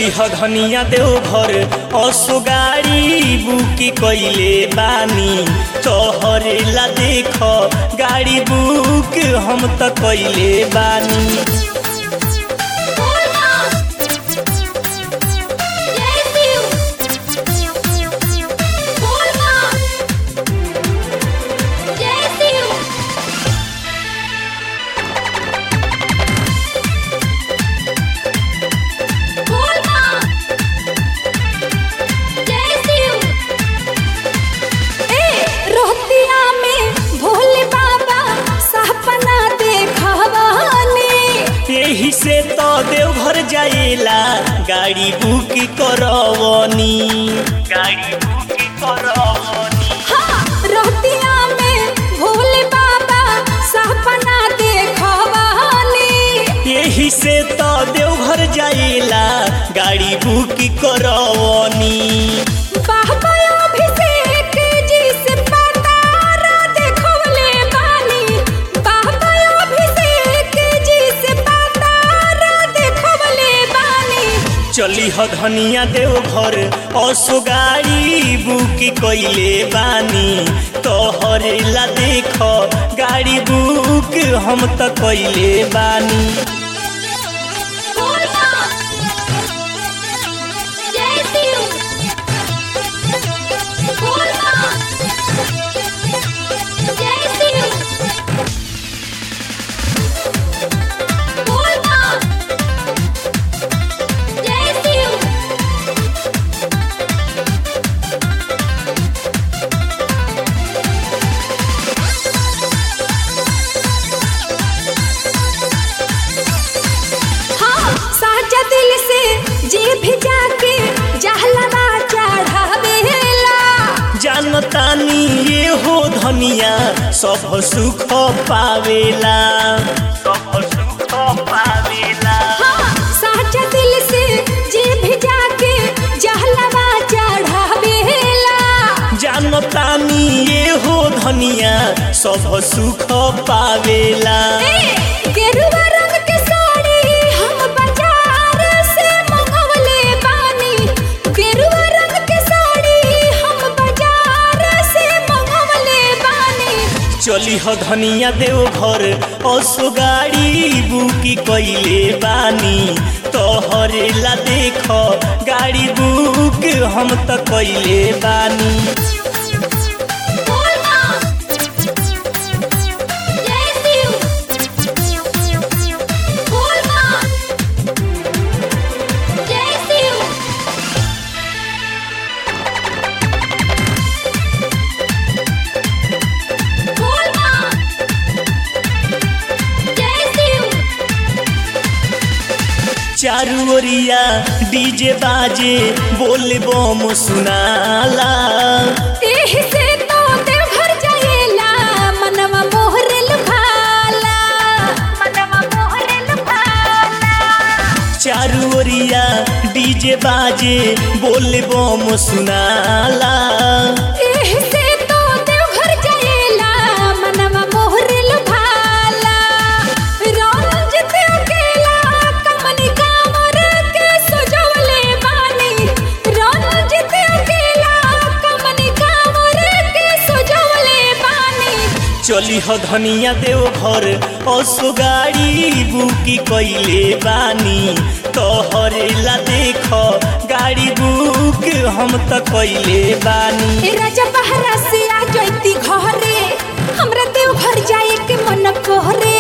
चली ह धनिया देवघर असो गाड़ी बुक कइले बानी तोहरे ला देख गाड़ी बुक हम त कइले बानी रोहतिया में भोले बाबा सपना देखवानी यही से तो देवघर जाएला गाड़ी बुक करवनी गाड़ी बुक करवनी हाँ रोहतिया में भोले बाबा सपना देखवानी यही से तो देवघर जाएला गाड़ी बुक करवनी बाबा अभिषेक जी से पतारा देखवले बानी बाबा अभिषेक जी से पतारा देखवले बानी चली ह धनिया देवघर असो गाड़ी बुक कइले बानी तोहरे ला देख गाड़ी बुक हम त कइले बानी हाँ साजा दिल से जी भी जाके जहलवा चढ़ावेला जानतानी ये हो धनिया सब सुख पावेला सब सुख पावेला हाँ साजा दिल से जी भी जाके जहलवा चढ़ावेला जानतानी ये हो धनिया सब सुख पावेला ए, गेरुआ रंग के साड़ी हम बाजार से मंगवले बानी गेरुआ रंग के साड़ी हम बाजार से मंगवले बानी चली ह धनिया देवघर असो गाड़ी बुकी कइले बानी तोहरे ला देख गाड़ी बुक हम त कइले बानी चारू ओरिया डीजे बाजे बोल बम सुनाला एही से तो देवघर जाएला मनवा मोहरे लुभाला मनवा मोहरे लुभाला चारू ओरिया डीजे बाजे बोल बम सुनाला एही से तो देवघर जाएला मनवा मोहरे लुभाला रंजित अकेला कमनी कांवर के सजवले बानी रंजित अकेला कमनी कांवर के सजवले बानी चली ह धनिया देवघर असो गाड़ी बुकी कइले बानी तोहरे ला देख गाड़ी बुक हम त कइले बानी ए राजा बहरा से आ जैती घरे हमरा देव घर जाए के मन कोहरे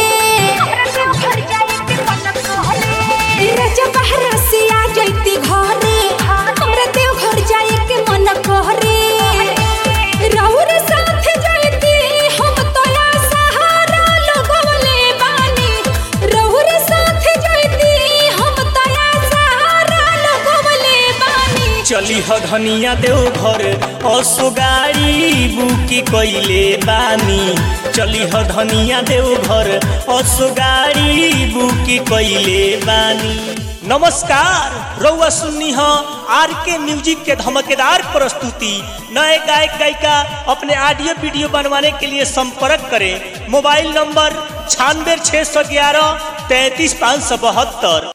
ए राजा बहरा से आ जैती घरे हमरा देव घर जाए के मन कोहरे रउर साथ जैती हम तोया सहारा लगवले बानी रउर साथ जैती हम तोया सहारा लगवले बानी चली ह धनिया देवघर असो गाड़ी बुकी कइले बानी चली ह धनिया देवघर असो गाड़ी बुकी कइले बानी नमस्कार रउआ सुन्नी ह आर के म्यूजिक के धमकेदार प्रस्तुति नए गायक गायिका अपने ऑडियो वीडियो बनवाने के लिए संपर्क करें मोबाइल नंबर छियानवे छः सौ ग्यारह तैंतीस पाँच सौ बहत्तर